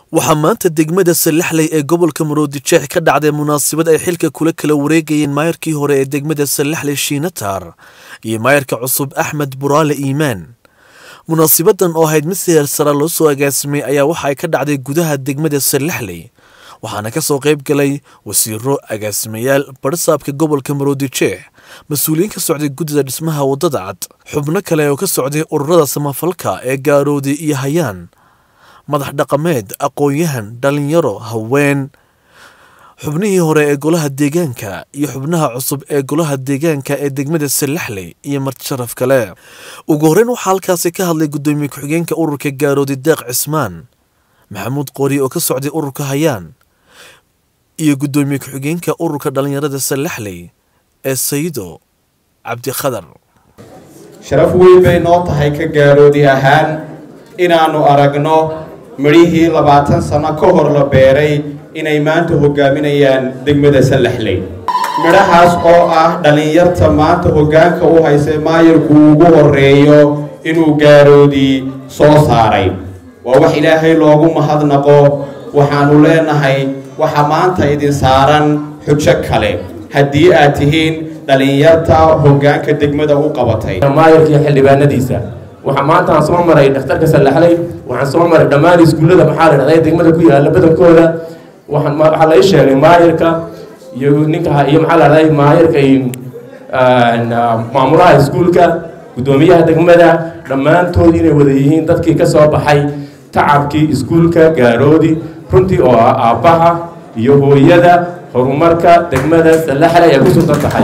waxaa maanta degmada sallaxley ee gobolka maroodijeex ka dhacday munaasabad ay xilka kula kala wareegayeen maayarkii hore ee degmada sallaxley shiinatar iyo maayarka cusub axmed buraale iimaan munaasabadan oo ahayd mid siheer sara loo soo agaasimay ayaa waxa ay ka dhacday gudaha degmada sallaxley waxaana ka soo qayb galay wasiiro agaasimayaal barsaabka gobolka maroodijeex mas-uuliyiin ka socday guddida dhismaha waddada cad xubno kale oo ka socday ururada samafalka ee gaaroodi iyo hayaan madax dhaqameed aqoon-yahan dhallinyaro haween xubnihii hore ee golaha deegaanka iyo xubnaha cusub ee golaha deegaanka ee degmada sallaxley iyo martisharaf kale ugu horreyn waxaa halkaasi ka hadlay guddoomiye ku-xigeenka ururka gaaroodi deeq cismaan maxamuud qoori oo ka socday ururka hayaan iyo guddoomiye ku-xigeenka ururka dhallinyarada sallaxley ee sayido cabdikhadar sharaf weyn bay noo tahay ka gaaroodi ahaan inaannu aragno midhihii labaatan sano ka hor la beeray inay maanta hogaaminayaan degmada sallaxley midhahaas oo ah dhallinyarta maanta hoggaanka u haysay maayarku ugu horreeyo inuu gaaroodii soo saaray waa wax ilaahay loogu mahadnaqo waxaannu leenahay waxa maanta idin saaran xujo kale haddii aad tihiin dhallinyarta hoggaanka degmada u qabatay maayarkii xildhibaanadiisa waxaa maanta aan soo maray dhakhtarka sallaxley waxaan soo maray dhammaan iskuullada maxaa la dhahday degmada ku yaalla badankooda waxaan waxaa lai sheegay maayarka iyo ninka iyo maxaa la dhahday maayarka maamulaha iskuulka guddoomiyaha degmada dhammaantood inay wada yihiin dadkii ka soo baxay tacabkii iskuulka gaaroodi runtii oo ah aabbaha iyo hooyada horumarka degmada sallaxley ay ku sugan tahay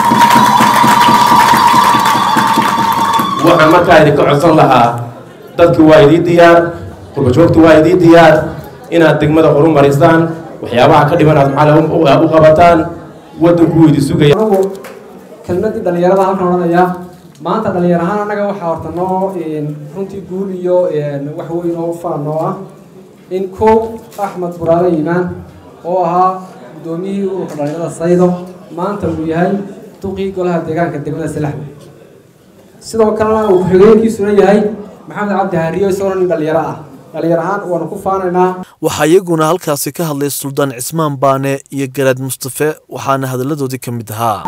waxaan markaa idinka codsan lahaa dadki waa idii diyaar qurbajoogtu waa idii diyaar inaad degmada horumarisaan waxyaabaha ka dhiman aad maxaa u qabataan waddankuu idi sugaya anagu kelmadii dhallinyarada halkan odhanaya maanta dhallinyar ahaan annaga waxaa horta noo runtii guul iyo wax weyn oo faan noo ah in kow axmed buraale iimaan oo ahaa guddoomiyihii ururka dhallinyarada saydo maanta uu yahay duqii golaha deegaanka degmada salaxley sidoo kalena uu ku-xigeenkiisuna yahay maxamed cabdi haariyo isagoo nin dhallinyaro ah dhallinyar ahaan waanu ku faanaynaa waxaa iyaguna halkaasi ka hadlay suldaan cismaan baane iyo garaad mustafe waxaana hadalladoodii ka mid ahaa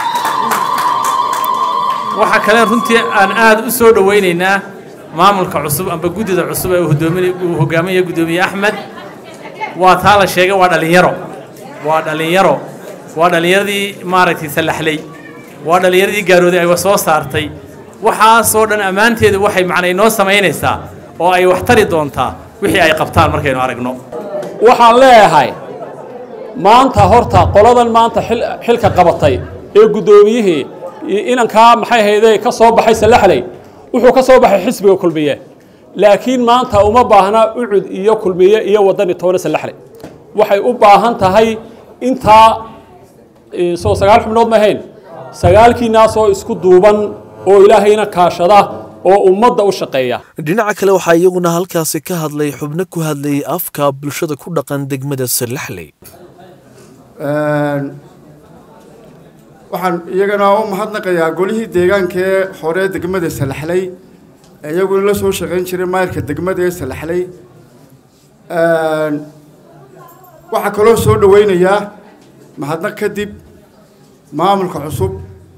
waxaa kale runtii aan aad u soo dhowaynaynaa maamulka cusub amba guddida cusub ee uu hogaaminaya guddoomiye axmed waa taa la sheegay waa dhallinyaro waa dhallinyaro waa dhallinyaradii maaragtay sallaxley waa dhallinyaradii gaaroodi ay soo saartay waxaasoo dhan ammaanteedu waxay macnay noo samaynaysaa oo ay wax tari doontaa wixii ay qabtaan markaynu aragno waxaan leeyahay maanta horta qoladan maanta xilka qabatay ee guddoomiyihii inankaa maxay hayde ka soo baxay sallaxley wuxuu ka soo baxay xisbiga kulmiye laakiin maanta uma baahna ucud iyo kulmiye iyo waddani toona sallaxley waxay u baahan tahay intaa soo sagaal xubnood ma ahayn sagaalkiinaasoo isku duuban oo ilaahayna kaashada oo ummadda u shaqeeya dhinaca kale waxaa iyaguna halkaasi ka hadlay xubno ku hadlayay afka bulshada ku dhaqan degmada sallaxley waxaan iyagana u mahadnaqayaa golihii deegaankee hore degmada salaxley ee iyaguna la soo shaqayn jiray maayarka degmada ee salaxley waxaa kaloo soo dhaweynayaa mahadnaq kadib maamulka cusub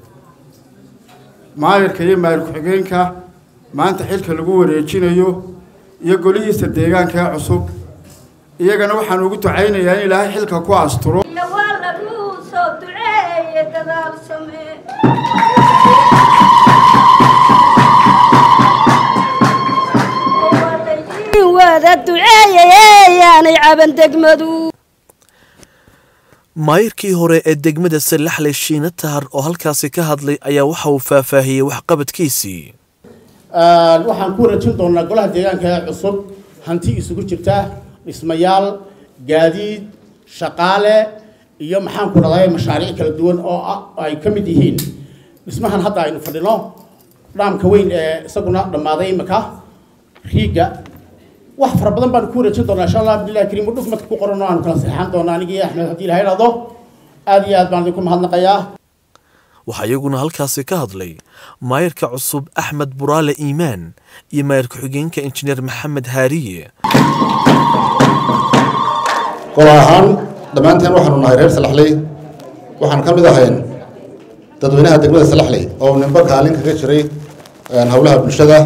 maayarka iyo maayar ku-xigeenka maanta xilka lagu wareejinayo iyo golihiisa deegaanka ee cusub iyagana waxaan ugu ducaynayaa in ilaahay xilka ku asturo maayarkii hore ee degmada sallaxley shiina tahar oo halkaasi ka hadlay ayaa waxa uu faahfaahiyey waxqabadkiisii waxaan ku rajin doonaa golaha deegaanka ee cusub hanti isugu jirta dhismayaal gaadiid shaqaale iyo maxaan ku dhahday mashaariic kala duwan oo ay ka mid yihiin dhismahan hadda aynu fadhino dhaamka weyn ee isaguna dhammaaday imika riiga wax fara badan baan ku rajin doonaa insha allah abdullahi kariim udhuf madka ku qoran oo aanu kala seexan doonaa anigii axmed haddii ilahay dhahdo aad iyo aad baan idinku mahadnaqayaa waxaa iyaguna halkaasi ka hadlay maayarka cusub axmed buraale iimaan iyo maayar ku-xigeenka injineer maxamed haariye gol ahaan dhammaanteen waxaanu nahay reer salaxley waxaan ka mid ahayn dadweynaha degmada salaxley oo nimbo kaalin kaga jiray howlaha bulshada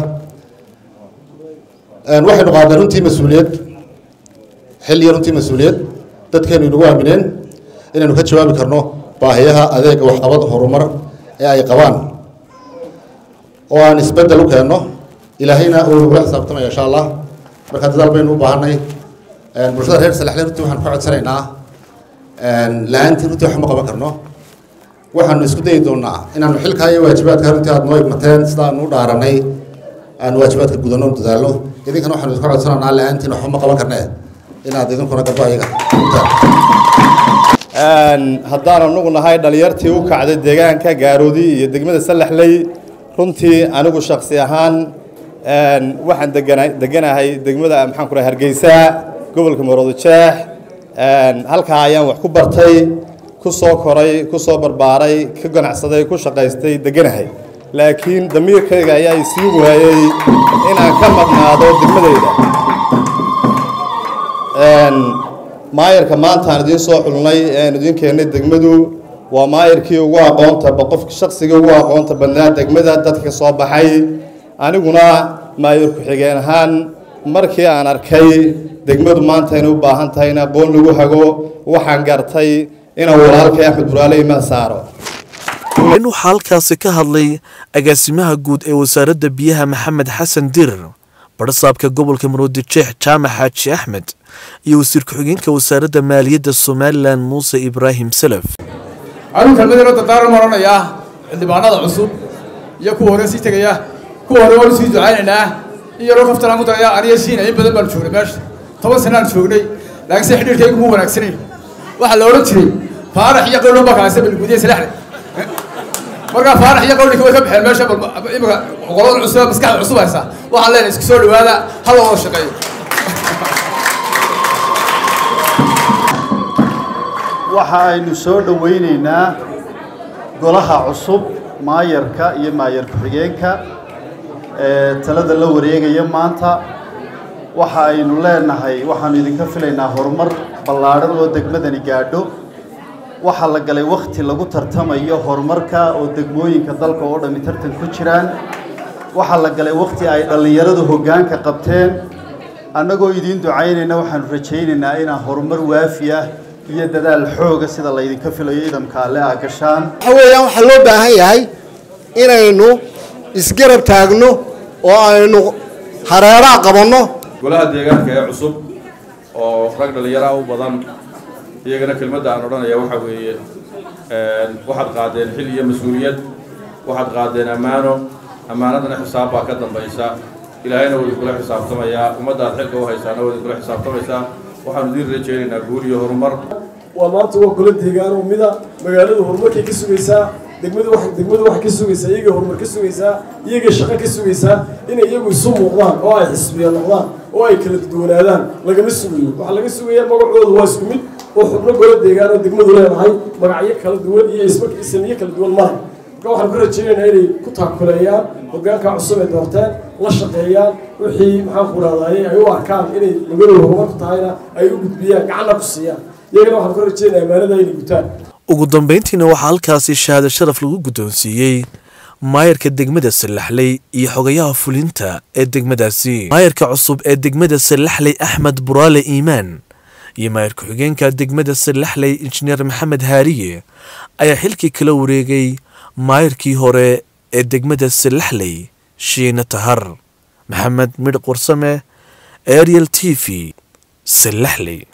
waxaynu qaadnay runtii mas-uuliyad xil iyo runtii mas-uuliyad dadkeenu inagu aamineen inaynu ka jawaabi karno baahiyaha adeega waxqabad horumar ee ay qabaan oo aan isbeddel u keenno ilaahayna uu nagula xisaabtamaya insha allah marka dadaal baynu u baahanay bulshada reer salaxley runtii waxaan ka codsanaynaa la-aantii runtii wax ma qaban karno waxaanu isku dayi doonaa inaanu xilkaa iyo waajibaadka runtii aad noo igmateen sida aanu u dhaaranay aanu waajibaadka gudanno dadaalno idinkana waxaanu iska codsanaynaa la-aantiin waxba ma qaban karnee inaad idinkuna gabdo ayaga haddaan anugu nahay dhalinyartii u kacday deegaanka gaaroodi iyo degmada salaxley runtii anigu shaksi ahaan waxaan degana deganahay degmada maxaan ku dhahay hargeysa gobolka maroodijeex halkaa ayaan wax ku bartay ku soo koray ku soo barbaaray ka ganacsaday ku shaqaystay deganahay laakiin damiirkayga ayaa isii waayey inaan ka maqnaado degmadayda maayarka maanta aan idiin soo xulnay aan idiin keennay degmadu waa maayarkii ugu aqoonta qof shaqsigii ugu aqoonta badnaa degmada dadka ka soo baxay aniguna maayar ku-xigeen ahaan markii aan arkay degmadu maanta inay u baahan tahay in aqoon lagu hago waxaan gartay inaan walaalkay axmed buraale imaan saaro in waxaa halkaasi ka hadlay agaasimaha guud ee wasaaradda biyaha maxamed xasan dirir barsaabka gobolka maroodijeex jaamac xaaji axmed iyo wasiir ku-xigeenka wasaaradda maaliyadda somalilan muuse ibraahim salaf anuu kelmadeenoo dardaaran oranayaa xildhibaanada cusub iyo kuwa hore sii tegaya kuwa hore waanu sii ducaynaynaa in yaroo kaftanaan ku daraya aniga siina in badan baanu joognay meesha toban sanaan joognay laakiin se xidhiirkaygu mu wanaagsanayn waxaa la odhan jiray faarax iyo qowlan baa kalaasa balgudiye salaxle markaa faarax iyo qowlinka way ka baxeen meesha imika qolada cusub maskaxda cusub haysa waxaan leenahay isku soo dhawaada hal wada shaqeeyo waxa aynu soo dhowaynaynaa golaha cusub maayarka iyo maayar ku-xigeenka ee talada la wareegaya maanta waxa aynu leenahay waxaanu idinka filaynaa horumar ballaadhan oo degmadani gaadho waxaa la galay wakhti lagu tartamayo horumarka oo degmooyinka dalka oo dhammi tartan ku jiraan waxaa la galay wakhti ay dhallinyaradu hoggaanka qabteen annagoo idiin ducaynayna waxaanu rajaynaynaa inaa horumar waafi ah iyo dadaal xooga sida laydinka filayo idamka alle aa gashaan waxa weeyaan waxaa loo baahan yahay inaynu isgarab taagno oo aynu hareeraha qabanno golaha deegaanka ee cusub oo rag dhallinyaraha u badan iyagana kelmadda aan odhanaya waxa weeye waxaad qaadeen xil iyo mas-uuliyad waxaad qaadeen ammaano ammaanadana xisaab baa ka dambaysa ilaahayna waa idinkula xisaabtamayaa ummaddaad xilka u haysaana waa idinkula xisaabtamaysaa waxaanu idiin rajaynaynaa guul iyo horumar waa maanta waa golo deegaan oo mida magaaladu horumarkay ka sugaysaa degmadu wax degmadu wax ka sugaysaa iyaga horumar ka sugaysaa iyaga shaqo ka sugaysaa inay iyagu isu muuqdaan oo ay xisbiya noqdaan oo ay kala duwanaadaan lagama sugayo waxaa laga sugayaa magacoodu waa isku mid oo xubno golo deegaan oo degmadu leedahay magacyo kala duwan iyo isma ismiyo kala duwan mara marka waxaan ku rajaynaynaa inay ku taakuleeyaan hoggaanka cusub ay doorteen la shaqeeyaan wixii maxaan ku rahdaye ay u arkaan inay magaaladu horumar ku tahayna ay u gudbiyaan gacanna ku siiyaan iyagana waxaan ku rajaynayaa ammaanada inay gutaan ugu dambayntiina waxaa halkaasi shahaado sharaf lagu guddoonsiiyey maayarka degmada sallaxley iyo xogayaha fulinta ee degmadaasi maayarka cusub ee degmada sallaxley axmed buraale iimaan iyo maayar ku-xigeenka degmada sallaxley injineer maxamed haariye ayaa xilkii kala wareegay maayarkii hore ee degmada sallaxley shiina tahar maxamed midh qursame ariel t v sallaxley